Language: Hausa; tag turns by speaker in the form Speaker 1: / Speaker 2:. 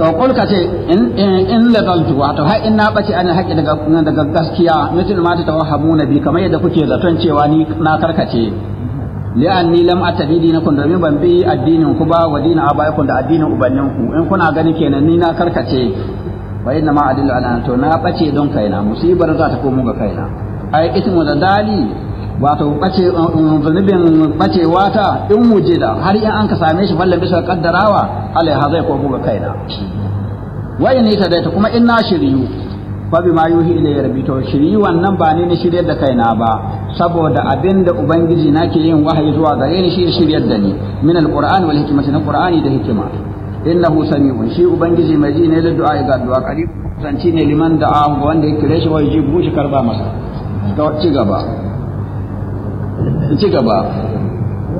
Speaker 1: to kul ka ce in in ladaltu wato har in na bace an haƙi daga daga gaskiya mutum ma ta tawahhamuna bi kamar yadda kuke zaton cewa ni na karkace li'anni lam atadi dinakum domin ban bi addinin ku ba wa dinin abaikum da addinin ubannin ku in kuna gani kenan ni na karkace fa inna ma adillu ala to na bace don kaina musibar za ta komo ga kaina ai ismu da dali wato bace zunubin bacewa ta in wujida har in an ka same shi fallan bisa kaddarawa alaiha zai komo ga kaina wa in ita da kuma in na shiriyu fa bima yuhi ilayya rabbi to shiriyu wannan ba ni ne shiryar da kaina ba saboda abinda ubangiji nake yin wahayi zuwa gare ni shi shiryar da ni min alqur'ani wal hikmati na qur'ani da hikima innahu sami'un shi ubangiji mai ji ne da du'a ga du'a qarib zanci ne liman da'a wanda ya kire shi wa yajibu shi karba masa to ci gaba ci gaba